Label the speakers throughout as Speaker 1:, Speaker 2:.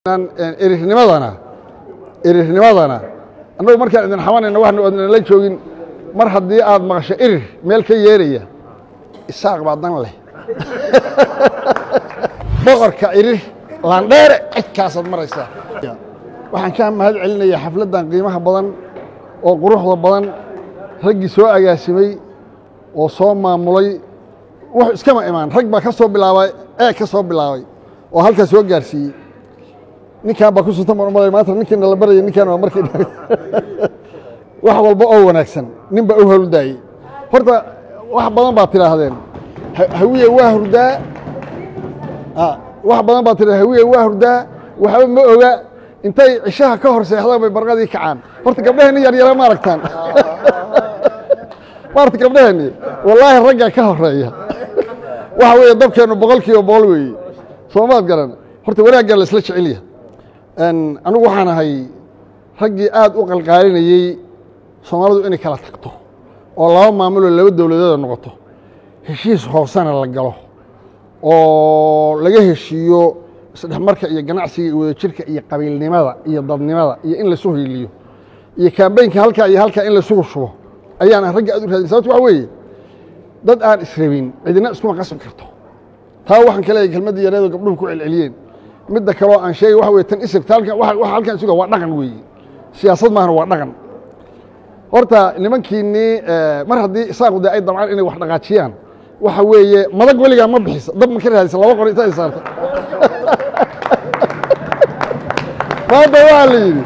Speaker 1: erirnimadana erirnimadana annagu markaan idin xamanayna waxnu idinla joogin mar haddii aad maqasho erir meel ka yeeraya isaaq baa dan leh boqorka erir laandheere cidkaasaad maraysaa waxaan kaa mahad celinayaa xafladdan qiimaha badan oo quruxda badan raggii soo agaasimay oo soo maamulay wux iskama imaan rag baa ka soo bilaabay ee ka soo bilaabay oo halkaa soo gaarsiiyey ninkaan baa ku sunta mar umalay maanta ninkiina la baraya ninkaan waa markii wax walba oo wanaagsan nin baa u howldaayey horta wax badan baad tidhaahdeen hawiye waa hurdaa wax badan baad tidhahdeen hawiye waa hurdaa waxba ma oga intay cishaha ka hor seexdaan bay barqadii kacaan horta gabdhaheenni yaryara ma aragtaan maarata gabdhaheenni wallaahi raggaa ka horeeya waxa weeye dabkeennu boqol kiiba boqol weeye soomaad garan horta wanaaggaa la isla jecelya anigu waxaan ahay raggii aad u qalqaalinayey soomaalidu inay kala tagto oo laba maamuloo laba dowladeeda noqoto heshiis hoosena la galo oo laga heshiiyo isdhexmarka iyo ganacsiga iyo wadajirka iyo qabiilnimada iyo dadnimada iyo in laisu hiiliyo iyo kambeynka halkaa iyo halkaa in laisugu shubo ayaan ragga aad u raadin sababto waxa weeye dad aan israbin cidina iskuma qasbi karto taa waxaan ka leeyahay kelmaddii yareedoo gabdhuhu ku celceliyeen midda kaloo aan sheegay waxa weye tan isirta halkan waxa halkan isuga waa dhaqan weeye siyaasad maahana waa dhaqan horta nimankiinnii mar haddii isaaqu dee ay dabcaan inay wax dhaqaajiyaan waxa weeye madag weligaa ma bixisa dab ma ka raadisa laba qor inta ay saarta maanta waxaa la yidhi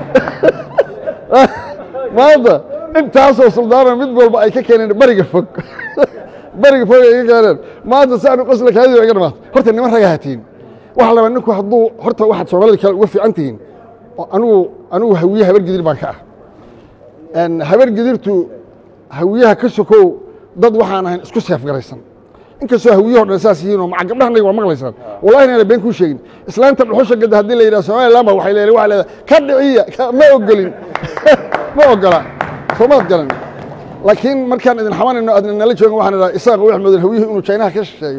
Speaker 1: maanta intaasoo suldaana mid walba ay ka keeneen beriga fog beriga fog ay ka keeneen maanta si aanu qosla kaadii iga dhamaata horta niman raga hatiin waxa laba ninku hadduu horta waxaad soomaalida kale uga fiican tihiin anigu anigu hawiye habar gidir baan ka ah habar gidirtu hawiyaha ka sokow dad waxaan ahayn isku seefgaraysan inkastoo hawiyaho dhan saas yihiin oo maca gabdhahanayga waa maqlaysaan wallahi inaana been kuu sheegin islaanta dhuxusha gadda haddii la yidhaha somaliland ba waxay leedahay waxay leedahay ka dhiciya ma ogolin ma ogola soomaad galan laakiin markaan idin xamanayno aadna nala joogin waxaan idhaha isaaq wax mudan hawiyuhu inuu jaynaha ka shisheeyo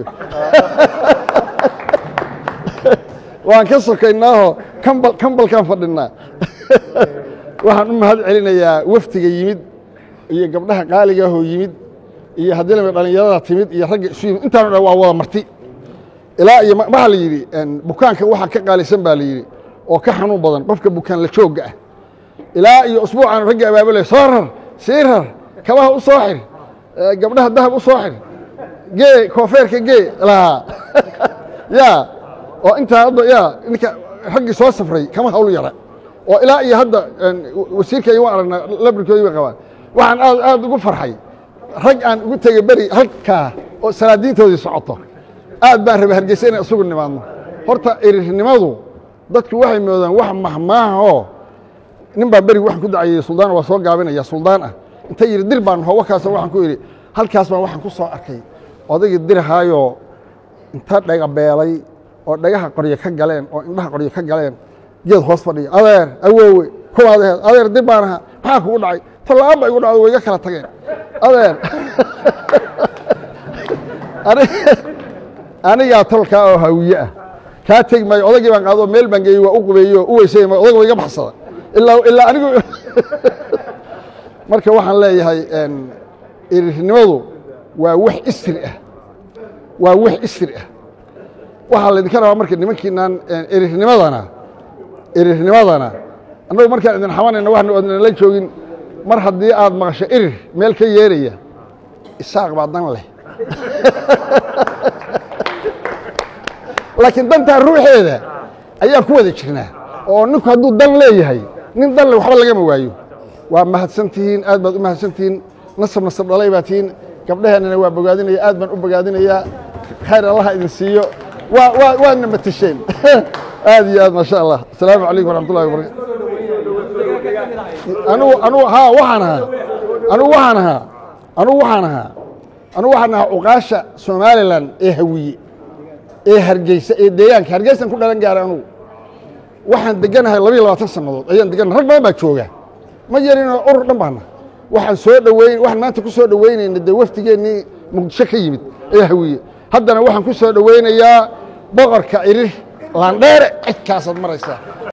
Speaker 1: waan ka sokaynaaho kambal kambalkaan fadhinaa waxaan u mahad celinayaa waftiga yimid iyo gabdhaha qaaligaahoo yimid iyo haddii lami dhallinyarada timid iyo ragga isu yimid intaanu dhan waa wada marti ilaa iyo waxaa la yidhi bukaanka waxaa ka qaalisan baa la yidhi oo ka xanuun badan qofka bukaan la joogga ah ilaa iyo usbuucaanu ragga abaabulaya soo rar sii rar kabaha u soo xir gabdhaha dahab u soo xir gee koofeerka gee lahaa ya oo intaa hadda ya ninka raggii soo safray kama hawl yara oo ilaa iyo hadda wasiirka iyo waan aragnaa labrikoodii bay qabaan waxaan aad aad ugu farxay rag aan ugu tegey beri halkaa oo salaadiintoodii socoto aad baan rabay hargeysa inay isugu nimaadno horta erirnimadu dadku waxay moodaan wax mahmaaha oo nin baa beri waxaan ku dacayey suldaan waa soo gaabinaya suldaan ah inta yidhi dir baan ho wakaasoo waxaan ku idhi halkaas baan waxaan ku soo arkay odaygii dirhaayoo inta dhagabeelay oo dhagaha qoryo ka galeen oo indhaha qoryo ka galeen geed hoos fadhiya adeer awoowe kuwaadeed adeer dib baan ahaa maxaa kugu dhacay tallaaan ba igu dhacdo way iga kala tageen adeer anigaa tolkaa oo hawiye ah kaa tegi maayo odagii baan qaado meel baan geeyey waa u qubeeyey oo u weysay odaga wa iga baxsada ilaa ilaa anigu marka waxaan leeyahay erirnimadu waa wax isri ah waa wax isri ah waxaa laydinka rabaa marka nimankiinaan erirnimadana erirnimadana annagu markaan idin xamanayna waxnu idinla joogin mar haddii aad maqasho erir meel ka yeeraya isaaq baa dan leh laakiin dantaa ruuxeeda ayaan ku wada jirnaa oo ninku hadduu dan leeyahay nin dan leh waxba lagama waayo waa mahadsan tihiin aad baad u mahadsan tihiin nasab nasab dhalay baa tihiin gabdhaheennana waa bogaadinaya aad baan u bogaadinayaa khayr allaha idin siiyo waa waa waadna matasheen aad iyo aad maasha allah asalaamu calaykum waraxmat ullahi wabarakatu anugu anugu haa waxaan ahaa anugu waxaan ahaa anugu waxaan ahaa anugu waxaan ahaa cuqaasha somalilan ee hawiye ee hargeysa ee deegaanka hargeysan ku dhalan gaaray anugu waxaan deganahay labiyo labaatan sannadood ayaan deganahay rag badan baa jooga ma yarinoo urur dhan baana waxaan soo dhoweyn waxaan maanta ku soo dhoweynayna dee wafdigeennii muqdisho ka yimid ee hawiye haddana waxaan ku soo dhoweynayaa boqorka irir laandheere cidkaasaad maraysaa